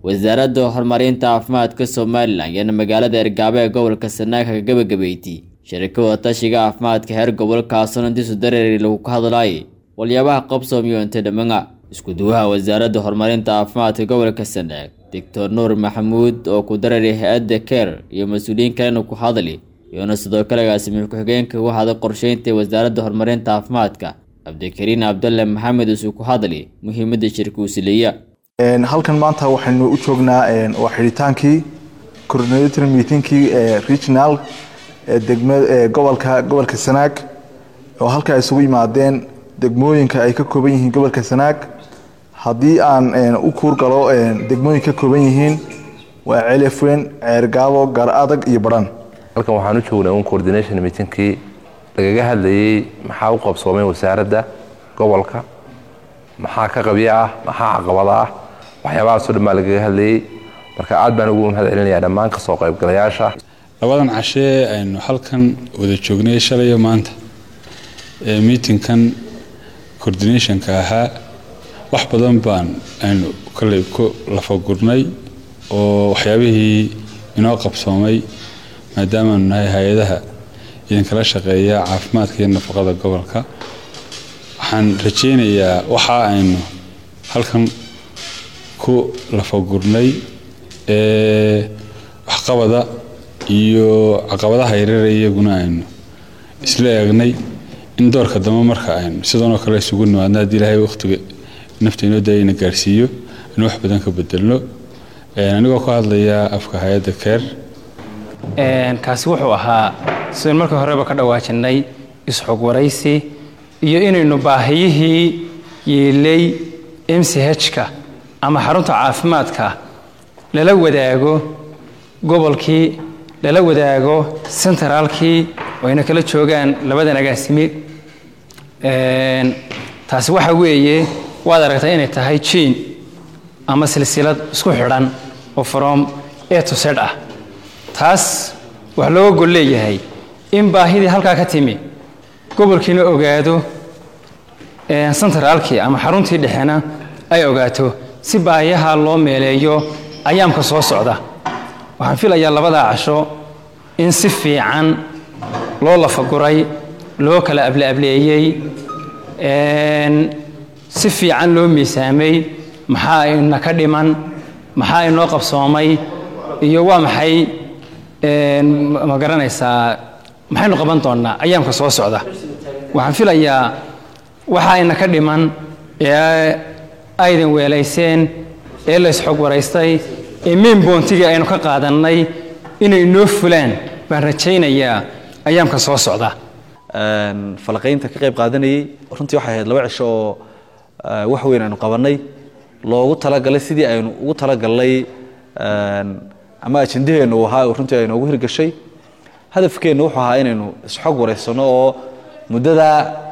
wasaaradda horumarinta caafimaadka somalilan ayaana magaalada ergaabo ee gobolka sanaag kaga gabagabeeytay shirkada tashiga caafimaadka heer gobolkaasoo intiisu dareeri lagu ka hadlaayay waliyaabaha qabsoomiyo inta dhamana isku-duwaha wasaaradda horumarinta caafimaadka gobolka sanaag doctor nuur maxamuud oo ku dareeray hay-adda keer iyo mas-uuliyiin kalena ku hadli iyona sidoo kale agaasimiye ku-xigeenka uga haday qorsheynta wasaaradda horumarinta caafimaadka cabdikariin cabdalle maxamed isuu ku hadli muhiimadda shirka usileeya halkan maanta waxaynu u joognaa waa xidhitaankii coordinator meetingkii regional degma gobolka gobolka sanaag oo halka isugu yimaadeen degmooyinka ay ka kooban yihiin gobolka sanaag haddii aan u kuurgalo degmooyinka ka kooban yihiin waa celefweyn ceergaabo gar adag iyo badhan halkan waxaan u joognay un coordination meetingkii lagaga hadlayey maxaa u qabsoomay wasaaradda gobolka maxaa ka qabyo ah maxaa caqabada ah waxyaabahaasoo dhan baa lagaga hadlayey marka aad baan ugu mahad celinayaa dhammaan kasoo qaybgalayaasha labadan cashee aynu halkan wada joognay shalayo maanta ee miitingkan coordinationka ahaa wax badan baan aynu kalley ku lafagurnay oo waxyaabihii inoo qabsoomay maadaamaanu nahay hay-adaha idinkala shaqeeya caafimaadka iyo nafaqada gobolka waxaan rajaynayaa waxa aynu halkan ku lafagurnay ee waxqabada iyo caqabadaha yareera iyaguna aynu isla eegnay in doorka dambe marka aynu sidanoo kale isugu nimaadno haddii ilaahay wakhtiga nafta inoo daayayna gaarsiiyo inu wax badan ka bedelno anigoo ka hadlaya afka hay-adda keer kaasi wuxuu ahaa sidaan markii horeba ka dhawaajinay isxog waraysi iyo inaynu baahiyihii yeelay m c h-ka ama xarunta caafimaadka lala wadaago gobolkii lala wadaago sentraalkii oo ayna kala joogaan labadan agaasimi taasi waxa weeye waad aragtaa inay tahay jiin ama silsilad isku xidhan oo from a to z ah taas wax looga gol leeyahay in baahidii halkaa ka timi gobolkiina ogaado sentraalkii ama xaruntii dhexena ay ogaato si baahiyaha loo meeleeyo ayaamka soo socda waxaan filayaa labadaa casho in si fiican loo lafaguray loo kala ableableeyey si fiican loo miisaamay maxaa ina ka dhiman maxaa inoo qabsoomay iyo waa maxay ma garanaysaa maxaynu qaban doonnaa ayaamka soo socda waxaan filayaa waxa ina ka dhiman ee aydan weelayseen ee laysxog waraystay ee main boontigii aynu ka qaadannay inay inoo fulaan baan rajaynayaa ayaamka soo socda falaqaynta ka qayb qaadanayey runtii waxay ahayd laba cisho oo wax weyn aynu qabannay loogu talagalay sidii aynu ugu talagalnay ama ajendaheennu uu ahaa runtii ay noogu hirgashay hadafkeennu wuxuu ahaa inaynu isxog waraysano oo muddada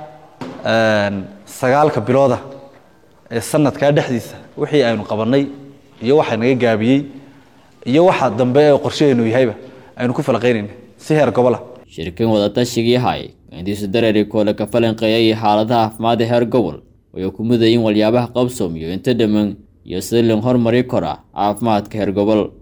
sagaalka bilooda ee sanadkaa dhexdiisa wixii aynu qabannay iyo waxa naga gaabiyey iyo waxa dambe ee qorshaheennu yahayba aynu ku falaqaynayna si heer gobola shirkan wadatashigai hay intiisu dareeri koole ka falanqeeyay xaaladaha caafimaadda heer gobol ayuu ku mudayin waliyaabaha qabsoomiyo inta dhamman iyo sida lin hormari kora caafimaadka heer gobol